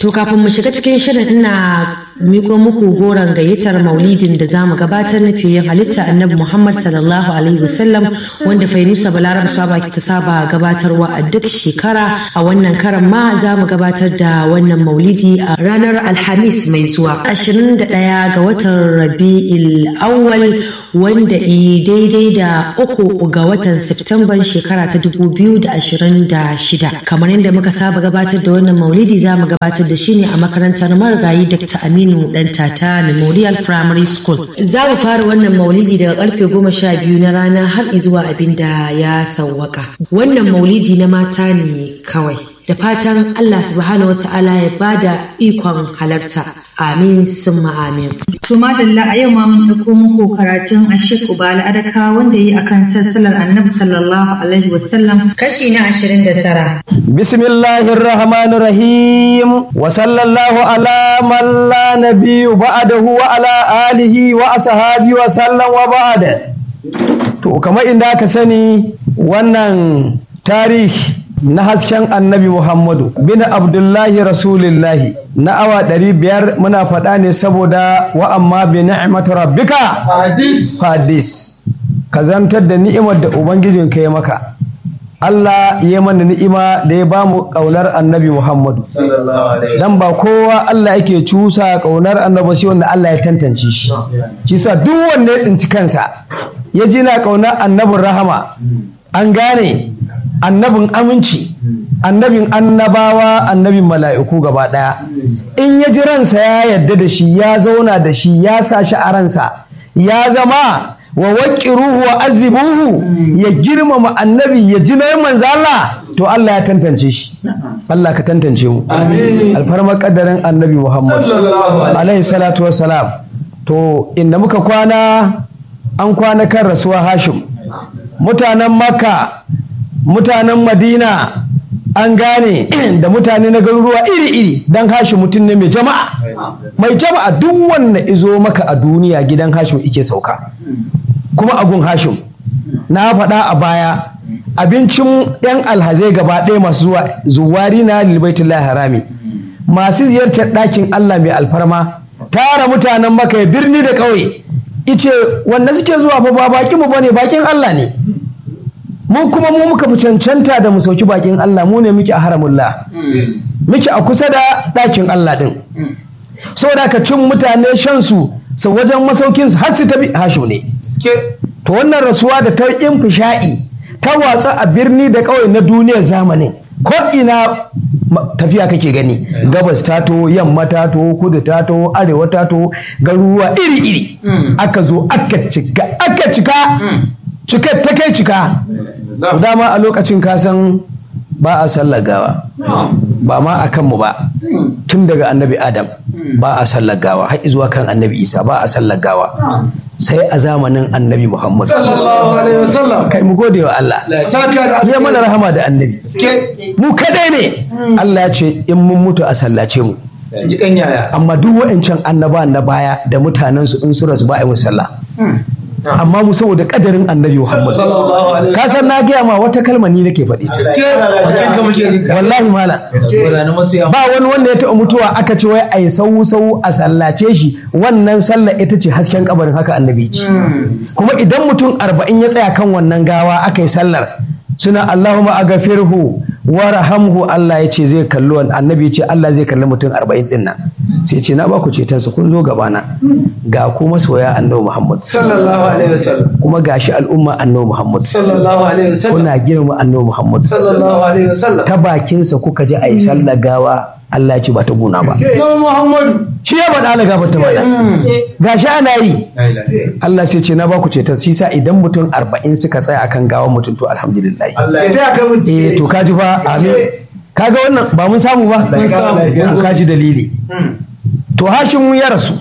To kafin mu shiga cikin shirin ina miko muku goron gayyatar maulidin da za mu gabatar na fiye halitta annabi Muhammad sallallahu alaihi wasallam wanda Fainusa Balarab Saba ta saba gabatarwa a duk shekara a wannan karan ma za mu gabatar da wannan maulidi a ranar Alhamis mai zuwa 21 ga watan Rabi'il Awwal wanda i daidai da uku ga watan Septemban shekara ta 2026 kamar yadda muka saba gabatar da wannan maulidi za mu gabatar da shi ne a makarantar marigayi Dr. Aminu Dan Tata Memorial Primary School. Za mu fara wannan maulidi daga karfe goma sha biyu na rana har zuwa abin da ya sauwaka. Wannan maulidi na mata ne kawai. Da fatan Allah subhanahu wa ta'ala ya bada ikon halarta. Amin summa amin. To madalla a yau ma mun ɗauko muku karatun Ashik Ubala Adaka wanda yi akan sassalar Annabi sallallahu alaihi wasallam kashi na 29. Bismillahir Rahmanir Rahim wa sallallahu ala man la nabiyyu ba'dahu wa ala alihi wa ashabi wa sallam wa ba'da. To kamar inda aka sani wannan tarihi na hasken annabi Muhammadu bin Abdullahi Rasulillahi na awa ɗari biyar muna faɗa ne saboda wa amma bi ni'matu rabbika hadis ka zantar da ni'imar da ubangijin ka ya maka Allah ya mana ni'ima da ya bamu ƙaunar annabi Muhammadu dan ba kowa Allah yake cusa ƙaunar annabi sai wanda Allah ya tantance shi shi sa duk wanda ya tsinci kansa ya ji na ƙaunar annabin rahama an gane annabin aminci annabin annabawa annabin mala'iku gaba ɗaya in ya ji ransa ya yarda da shi ya zauna da shi ya sa shi a ransa ya zama wa waƙiruhu wa azibuhu ya girmama annabi ya ji na manzo Allah to Allah ya tantance shi Allah ka tantance mu alfarmar kaddarin annabi Muhammad alaihi salatu wassalam to inda muka kwana an kwana kan rasuwa Hashim mutanen Makka mutanen madina an gane da mutane na garuruwa iri-iri don hashi mutum ne mai jama'a mai jama'a duk wanda izo maka a duniya gidan hashim ike sauka kuma agun hashim na faɗa a baya abincin 'yan alhazai gaba ɗaya masu zuwa zuwari na lilbaitullah harami masu ziyartar ɗakin allah mai alfarma tara mutanen maka ya birni da ƙauye ice wanda suke zuwa fa ba bakin mu bane bakin allah ne mu kuma mu muka fi cancanta da mu sauki bakin Allah mu ne muke a haramullah muke a kusa da ɗakin Allah ɗin saboda ka cin mutane shan su sau wajen masaukin su har su tabi hashu ne to wannan rasuwa da ta infisha'i ta watsa a birni da ƙauye na duniyar zamanin ko ina tafiya kake gani gabas ta to yamma ta to kudu ta to arewa ta to garuruwa iri-iri aka zo aka cika aka cika cikar ta kai cika dama a lokacin kasan ba a sallar gawa ba ma a kanmu ba tun daga annabi adam ba a sallar gawa har zuwa kan annabi isa ba a sallar gawa sai a zamanin annabi muhammad kai mu gode wa Allah ya mana rahama da annabi mu kadai ne Allah ya ce in mun mutu a sallace mu amma duk wa'ancan annaba na baya da mutanensu in su rasu ba a yi musalla amma mu saboda kadarin annabi Muhammad ka san na gaya ma wata kalma ni nake faɗi ta wallahi mala ba wani wanda ya taɓa mutuwa aka ce wai a yi sau sau a sallace shi wannan sallah ita ce hasken kabarin haka annabi ce kuma idan mutum arba'in ya tsaya kan wannan gawa aka yi sallar suna Allahumma agafirhu warhamhu Allah ya ce zai kalli annabi ya ce Allah zai kalli mutum arba'in din nan sai ce na baku ceton su kun zo gabana ga ku masoya annabi Muhammad sallallahu alaihi wasallam kuma gashi al'umma annabi Muhammad sallallahu alaihi wasallam kuna girma annabi Muhammad sallallahu alaihi wasallam ta bakinsa kuka ji a yi sallar gawa Allah ya ce ba ta guna ba Nabi Muhammadu shi ya faɗa na gaba ta mana gashi ana yi Allah sai ce na baku ceton shi sa idan mutum arba'in suka tsaya akan gawan mutum to alhamdulillah Allah ya taya ka mutu eh to kaji fa amin kaga wannan ba mun samu ba Mun samu. kaji dalili to hashin ya rasu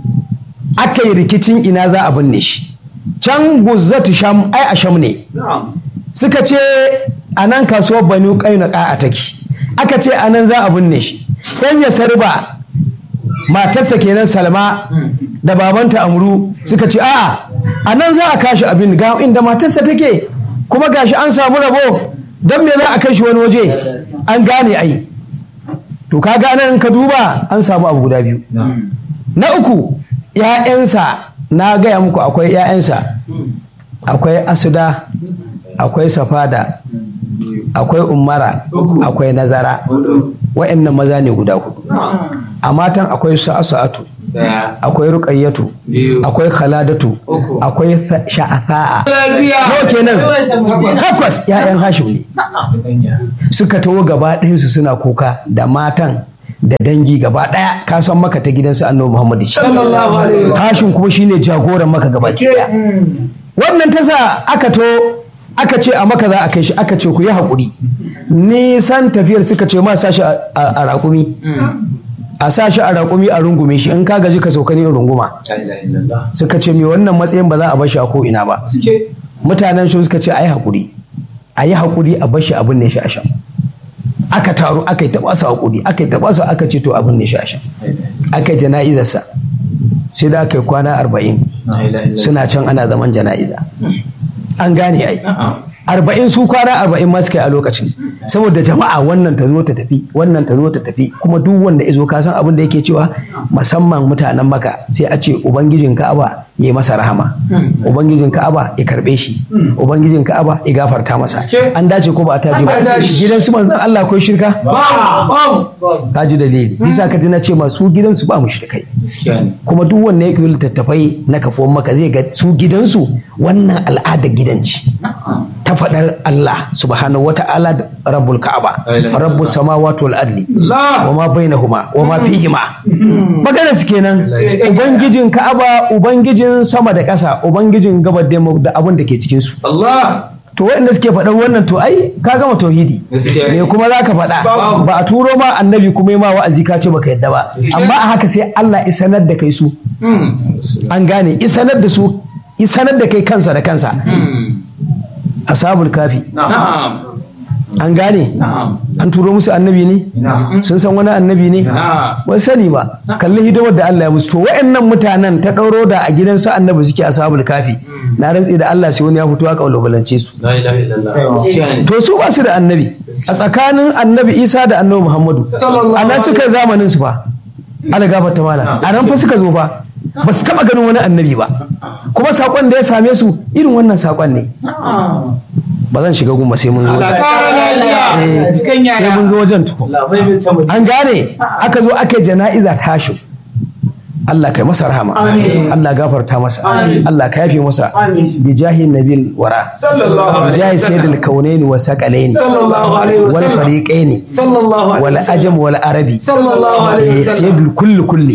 aka yi rikicin ina za a binne shi can guzzatu sham ai a sham ne suka ce a nan kasuwar banu ƙainaka a take aka ce a nan za a binne shi ɗan ya sarba matarsa kenan salma da babanta amru suka ce a'a a nan za a kashi abin ga inda matarsa take kuma gashi an samu rabo don me za a kai shi wani waje an gane ai to kaga nan in ka duba an samu abu guda biyu na uku ‘ya'yansa na gaya muku akwai ‘ya'yansa akwai asuda akwai safada akwai umara akwai nazara wa'annan maza ne guda hudu a matan akwai sa'atu akwai ruƙayyatu akwai khaladatu akwai sha'atha'a nawa kenan takwas ‘ya'yan hashim ne suka taho gaba ɗayansu suna kuka da matan da dangi gaba ɗaya ka san maka ta gidansu annabi muhammadu shi hashim kuma shine jagoran maka gaba ɗaya wannan ta sa aka to aka ce a maka za a kai shi aka ce ku yi haƙuri nisan tafiyar suka ce ma sashi a raƙumi a sa shi a raƙumi a rungume shi in ka gaji ka sauka ne runguma suka ce me wannan matsayin ba za a bashi a ko ina ba mutanen shi suka ce a yi haƙuri a yi haƙuri a bashi abin ne shi a shan aka taru aka yi taɓa su haƙuri aka yi taɓa su aka ce to abin ne shi a shan aka yi jana'izarsa sai da aka yi kwana arba'in suna can ana zaman jana'iza an gane ai arba'in su kwana arba'in ma suka yi a lokacin saboda jama'a wannan ta zo ta tafi wannan ta zo ta tafi kuma duk wanda ya zo ka san abin da yake cewa musamman mutanen maka sai a ce ubangijin ka'aba ya yi masa rahama ubangijin ka'aba ya karbe shi ubangijin ka'aba ya gafarta masa an dace ko ba a taji ba gidan su manzon Allah ko shirka ka ji dalili bisa ka ji na ce masu gidan su ba mu shirkai kuma duk wanda ya kiyi littattafai na kafuwan maka zai ga su gidansu wannan al'ada gidanci ta faɗar Allah subhanahu wata'ala da rabbul ka'aba rabbus samawati wal ardi wa ma bainahuma wa ma fihima magana su kenan ubangijin ka'aba ubangijin sama da ƙasa ubangijin gabar da da abin da ke cikin su to waɗanda suke faɗar wannan to ai ka gama tauhidi me kuma za ka faɗa ba a turo ma annabi kuma ma wa'azi ka ce baka yadda ba amma a haka sai Allah isanar da kai su an gane isanar da su isanar da kai kansa da kansa ashabul kafi an gane an turo musu annabi ne sun san wani annabi ne ba sani ba kalli hidimar da Allah ya musu to wa'annan mutanen ta ɗauro da a gidansu annabi suke ashabul kafi na rantsi da Allah sai wani ya fito ya kaulubalance su to su ba su da annabi a tsakanin annabi Isa da annabi Muhammadu a nan suka zamanin su fa ala gafarta mala a nan fa suka zo fa ba su taɓa ganin wani annabi ba kuma saƙon da ya same su irin wannan saƙon ne ba zan shiga gumba sai mun zo sai mun zo wajen tuku an gane aka zo aka yi jana'iza tashi Allah kai masa rahama Allah gafarta masa Allah ka yafe masa bi jahi nabil wara bi jahi sayyidil kaunaini wa saqalaini wal fariqaini wal ajam wal arabi sayyidul kulli kulli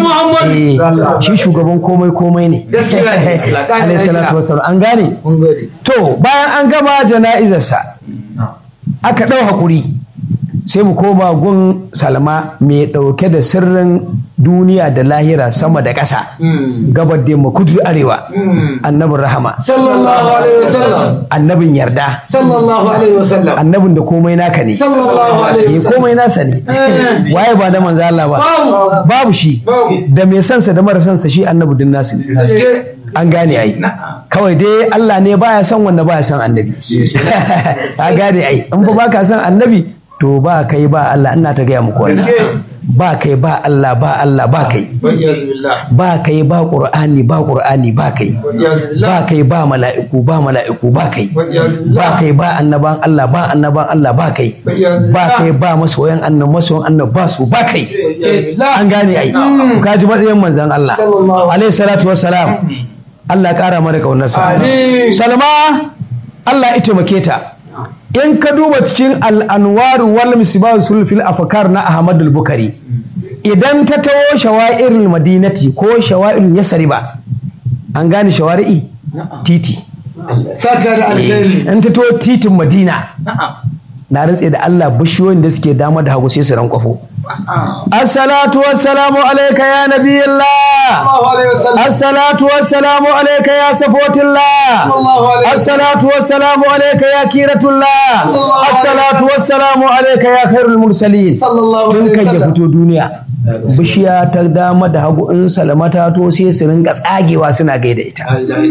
shi shugaban komai komai ne alayhi salatu wassalam an gane to bayan an gama jana'izarsa aka ɗau hakuri sai mu koma gun salma mai ɗauke da sirrin duniya da lahira sama da ƙasa gabar da kudu arewa annabin rahama sallallahu alaihi wasallam annabin yarda sallallahu alaihi wasallam annabin da komai naka ne sallallahu alaihi eh komai nasa ne waye ba da manzo Allah ba babu shi da mai sansa da mara sansa shi annabi din nasu ne an gane ai kawai dai Allah ne baya son wanda baya son annabi ka gane ai in ba baka son annabi to ba kai ba Allah ina ta gaya muku wannan ba kai ba Allah ba Allah ba kai ba kai ba Qur'ani ba Qur'ani ba kai ba kai ba mala'iku ba mala'iku ba kai ba kai ba annaban Allah ba annaban Allah ba kai ba kai ba masoyan annab masoyan annab ba su ba kai an gane ai ka ji matsayin manzon Allah alaihi salatu wassalam Allah kara mana kaunarsa Salma Allah ya taimake ta in ka duba cikin al'anwaru wal misbah sulfil afkar na Ahmad al-Bukhari idan ta tawo shawa'irul madinati ko shawa'irul yasriba an gane shawari'i titi saka da alkhairi in ta tawo titin Madina na rantse da Allah bishiyoyin da suke dama da hagu sai su rankwafo assalatu wassalamu alayka ya nabiyillah assalatu wassalamu alayka ya safotillah assalatu wassalamu alayka ya kiratullah assalatu wassalamu alayka ya khairul mursalin tun kan ya fito duniya bishiya ta dama da hagu in salamata to sai su rinka tsagewa suna gaida ita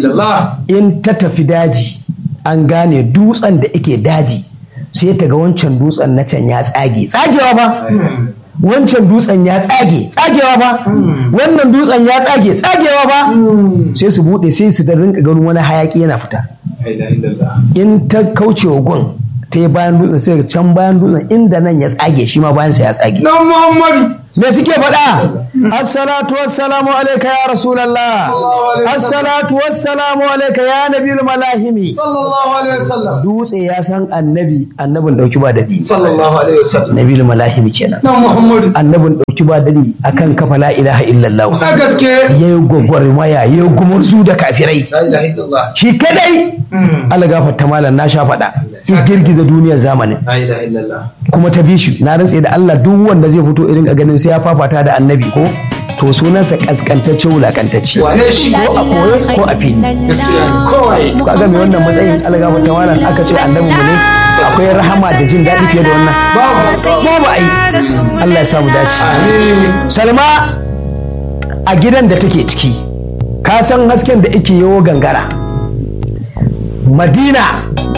in ta tafi daji an gane dutsen da ake daji sai ta ga wancan dutsen na can ya tsage tsagewa ba wancan dutsen ya tsage tsagewa ba wannan dutsen ya tsage tsagewa ba sai su bude sai su da rinka ganin wani hayaki yana fita in ta kauce wa gun ta yi bayan dutsen sai can bayan dutsen inda nan ya tsage shi ma bayan sa ya tsage Dan Muhammadu. me suke faɗa assalatu wassalamu alaika ya rasulallah assalatu wassalamu alaika ya nabiyul malahimi Sallallahu alaihi wasallam. dutse ya san annabi annabin dauki ba dadi Sallallahu alaihi wasallam. nabiyul malahimi kenan Dan Muhammadu. annabin dauki ba dadi akan kafa la ilaha illallah Na gaske. yayi gwagwarmaya yayi gumurzu da kafirai La ilaha illallah. shi kadai Allah gafarta malam na sha faɗa sai girgiza duniyar zamanin La ilaha illallah. kuma ta bi shi na rantse da Allah duk wanda zai fito irin a ganin sai ya fafata da annabi ko to sunansa kaskantacce wulakantacce Wane shi? ko a koye ko a fili Gaskiya ne. Kowai. kaga mai wannan matsayin algaba ta malam aka ce annabi mu ne akwai rahama da jin daɗi fiye da wannan Babu. babu ai Allah ya samu dace Amin. Salma a gidan da take ciki ka san hasken da ake yawo gangara Madina